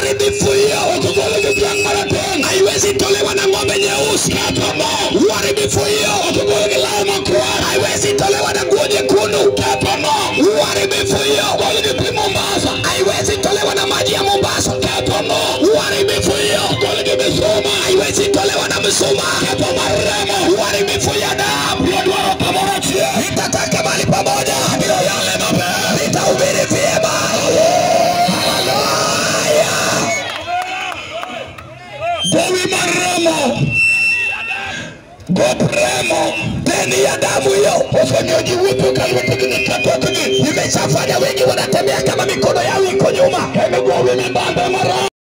uharibifu hiyo haiwezi tolewa na ng'ombe nyeusi uharibifu hiyo haiwezi tolewa na nguo nyekundu uharibifu hiyo haiwezi tolewa na maji ya mombasa uharibifu hiyo haiwezi tolewa na msuma uharibifu ya damu nitataka mali pamoja nitahubiri vyema haleluya gowi maremo gopremo deni ya damu hiyo ufanyaji wipo nimeshafanya wengi wanatembea kama mikono yao iko nyuma